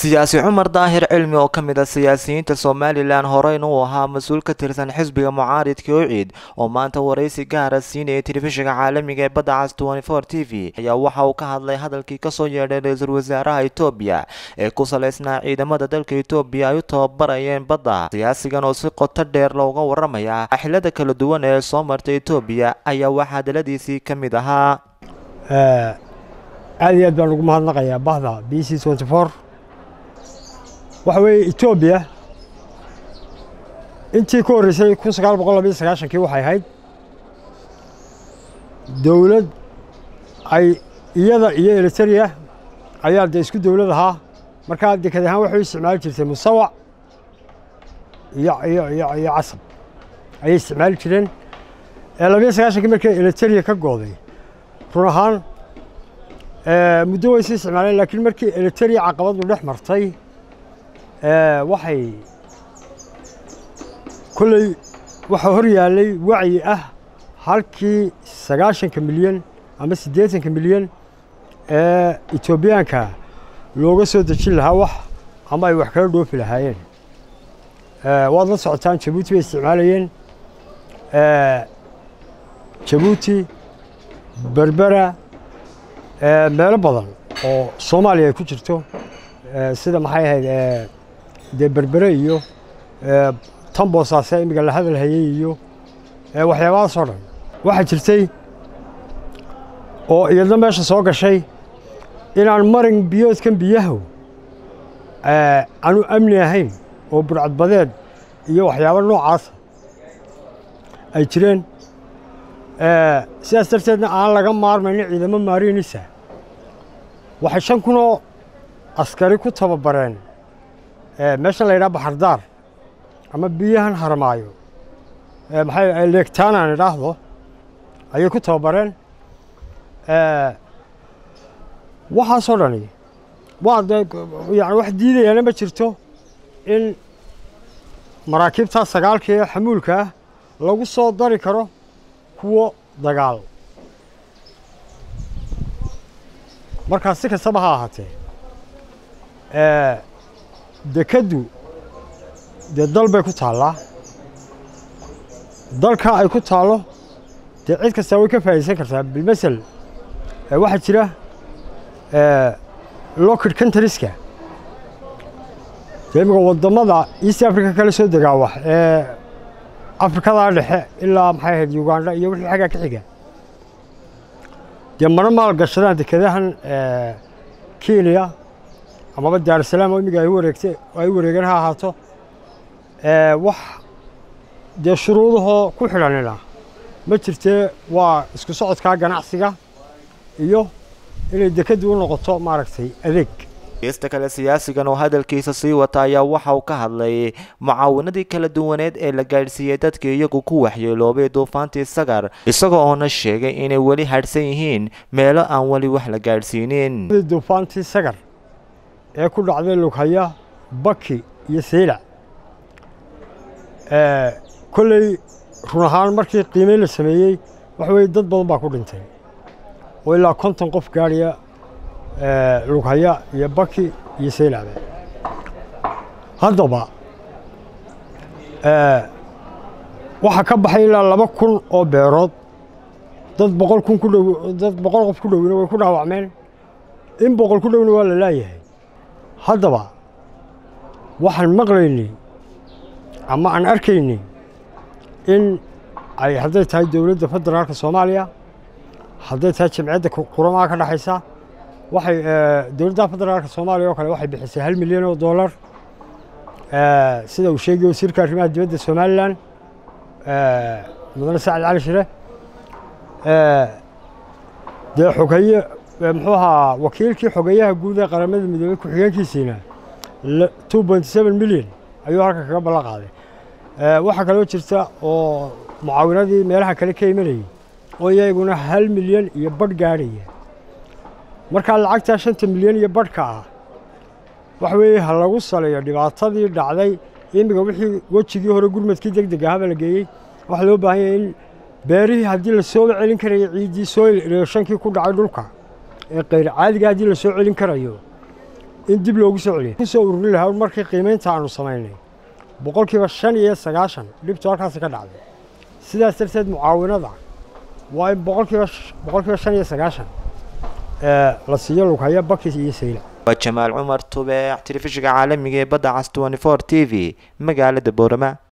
siyaasi cumar daahir cilmi oo ka mid ah siyaasiyiinta somalilan horeyna uu ahaa mas-uul ka tirsan xisbiga mucaaridka ociid oo maanta waraysi gaara siinayay telefishinka caalamiga ee badda cas t v ayaa waxa uu ka hadlay hadalkii kasoo yeedhay ra-iisul wasaaraha etoobiya ee ku saleysnaa ciidamada dalka etoobiya ay u tababarayeen badda siyaasigan oo si qoto dheer looga waramaya axilada kala duwan ee soo martay etoobiya ayaa waxaa hadaladiisii ka mid ahaa aad iyo aad baan ugu mahadnaqayaa bahda b c waxa weeye etoobiya intii ka horreysay kun sagaal boqol labayo sagaashankii waxay ahayd dowlad ay iyada iyo eliteria ayaa dee isku dowlad ahaa markaa deked ahaan waxay u isticmaali jirtay musawac iyo iyo iyo iyo casab ayay isticmaali jireen labayo sagaashankii markii eliteria ka gooday run ahaan muddo way sii isticmaaleen laakiin markii eliteria caqabadu dhex martay waxay kolley waxaa hor yaallay wacyi ah halkii sagaashanka milyan ama siddeetanka milyan ee etoobiyaanka looga soo dejin lahaa wax ama ay wax kala dhoofi lahaayeen waad la socotaan jabuuti bay isticmaalayeen jabuuti berbera meelo badan oo soomaaliya ay ku jirto sida maxay ahayd dee berbere iyo tan boosaase imiga la hadal hayey iyo waxyaabahaasoo dhan waxaa jirtay oo iyadna meesha soo gashay inaan marin biyoodkan biyahu aanu amni ahayn oo burcadbadeed iyo waxyaabo noocaasa ay jireen sidaas darteedna aan laga maarmaynin ciidamo maariinisa waxay shan kunoo askari ku tababareen meeshan la yidhaha baxardaar ama biyahan harmaayo maxay leegtaan aan idhaahdo ayay ku tababareen waxaasoo dhani waa dee yani wax diidayaana ma jirto in maraakiibtaa sagaalka ee xamuulka ah lagu soo dari karo kuwo dagaal markaa si kastaba ha ahaatee dekeddu dee dal bay ku taallaa dalkaa ay ku taallo dee cid kastaa way ka faa'idaysan kartaa bilmasel waxaa jira lockid countrieska dee imika waddamada east africa kala soo degaa wax ee afrikadaa dhexe ilaa maxay ahayd uganda iyo wixii xaggaa ka xiga dee mana maal gashadaan dekedahan kenya amaba daarusalaam oo imiga ay wareegte ay wareegeen ha ahaato wax dee shuruudahoo ku xidhanina ma jirtee waa isku socodkaa ganacsiga iyo inay dekeddu u noqoto maaragtay adeeg geesta kale siyaasigan oo hadalkiisa sii wata ayaa waxa uu ka hadlay mucaawinadii kala duwaneed ee la gaadhsiiyey dadka iyagu ku waxyeeloobay duufaantii sagar isagoo oona sheegay inay weli hadhsan yihiin meelo aan weli wax la gaadhsiinin duufaantii sagar ee ku dhacday lughaya baki iyo seylac kolley run ahaan markii qiimeyn la sameeyey waxa weye dad badan baa ku dhintay oo ilaa konton qof gaadhaya lughaya iyo baki iyo seylacba haddaba waxaa ka baxay ilaa laba kun oo beerood dad boqol kun ku dhow dad boqol qof ku dhowina way ku dhaawacmeen in boqol ku dhowna waa la laayahay haddaba waxaan maqlaynay ama aan arkaynay in ay hadday tahay dowladda federaalka soomaaliya hadday tahay jamciyadda quramaha ka dhexaysa waxay dowladda federaalka soomaaliya oo kale waxay bixisay hal milyan oo dollar sida uu sheegay wasiirka arrimaha dibadda somalilan mudane sacad cali shire dee xogeeye muxuu ahaa wakiilkii xogeeyaha guud ee qaramada midoobey ku-xigeenkiisiina two point seven milyan ayuu halka kaga ballan qaaday waxaa kaloo jirta oo mucaawinadii meelaha kale ka imanayay oo iyaguna hal milyan iyo badh gaadhaya markaa lacagtaa shanta milyan iyo badhka ah waxa weeye ha lagu saleeyo dhibaatadii dhacday imiga wixii wejigii hore gurmadkii deg deg ahaba la geeyey waxaa loo baahan yahay in beerihii haddii la sooba celin karaya ciiddii soil erooshankii ku dhacay dhulka ee kayr caadiga haddii la soo celin karayo in dib loogu soo celiyo kusoo ururin lahaa markii qiimaynta aanu samaynay boqolkiiba shan iyo sagaashan dhibtu halkaasi ka dhacday sidaas darteed mucaawinada waa in boqolkiiba boqolkiiba shan iyo sagaashan la siiyo lughaya bakis iyo sayla waa jamaal cumar tubeec telefishinka caalamiga ee badda cas t t v magaalada boorama